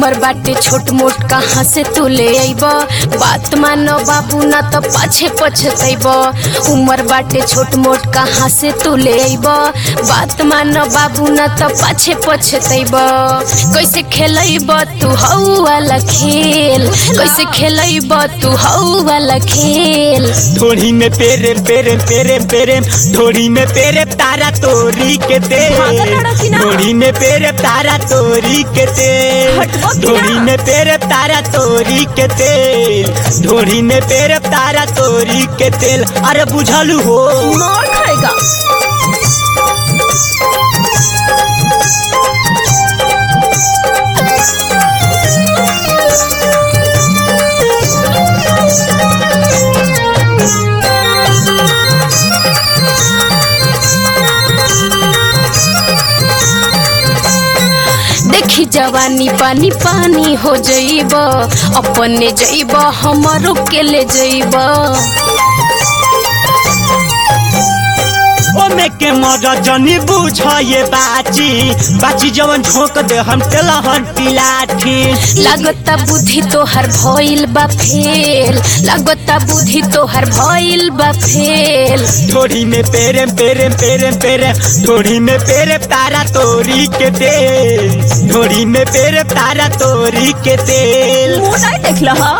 उमर बाटे छोट मोट कहाँ से तू ले अइब बात मानो बाबू ना तो पाछे पछतैब उमर बाटे छोट मोट कहाँ से तू ले अइब बात मानो बाबू ना तो पाछे पछतैब कैसे खेलैब तू हऊ वाला खेल कैसे खेलैब तू हऊ वाला खेल ढोड़ी में पेरे पेरे पेरे पेरे ढोड़ी में पेरे तारा तोरी के दे भागल लड़की ना। ढोड़ी में पेरे तारा तोरी के दे हटबो की ना। ढोड़ी में पेरे तारा तोरी के तेल ढोड़ी में पेरे तारा तोरी के तेल अरे बुझलू हो मार खाएगा देखी जवानी पानी पानी हो जइब अपने जइब हमरो के ले जइब ओमे के मर जनी बुझ ये बाची बाची जवन झोंक दे हम तेलहन पिलाठी लागता बुद्धि तोहर भइल बा फेल लागता बुद्धि तोहर भइल बा फेल ढोड़ी में पेरे पेरे पेरे पेरे ढोड़ी में पेरे तारा तोरी के तेल ढोड़ी में पेरे तारा तोरी के तेल मुंह नहीं देख लहा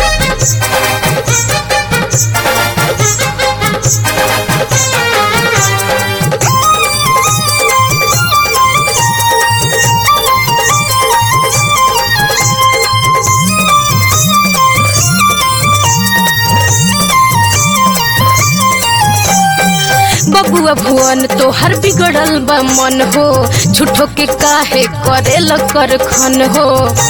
बबुआ भुवन तोहर बिगड़ल बा मन हो झूठो के काहे करेल कर खन हो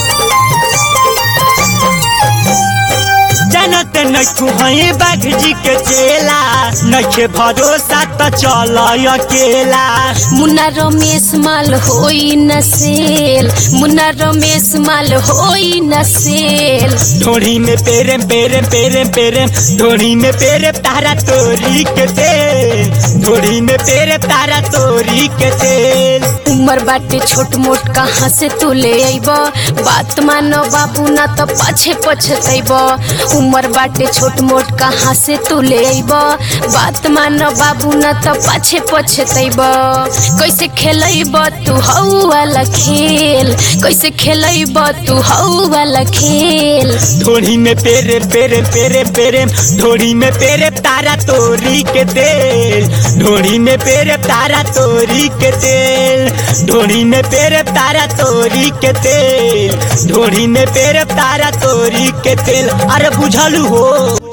जनत नखु हई बाघ जी के चेला नखे भरोसा त चल अकेला मुन्ना रमेश माल होई न सेल मुन्ना रमेश माल होई न सेल ढोड़ी में पेरे पेरे पेरे पेरे ढोड़ी में पेरे तारा तोरी के तेल ढोड़ी में पेरे तारा तोरी के तेल उमर बाटे छोट मोट कहाँ से तू ले अइब बात मानो बाबू ना तो पाछे पछतैब उमर बाटे छोट मोट कहाँ से तू ले अइब बात मानो बाबू ना तो पाछे पछतैब कैसे खेलैब तू हऊ वाला खेल कैसे खेलैब तू हऊ वाला खेल ढोड़ी में पेरे पेरे पेरे पेरे ढोड़ी में पेरे तारा तोरी के तेल ढोड़ी में पेरे तारा तोरी के तेल ढोड़ी में पेरे तारा तोरी के तेल ढोड़ी में पेरे तारा तोरी के तेल अरे बुझलू हो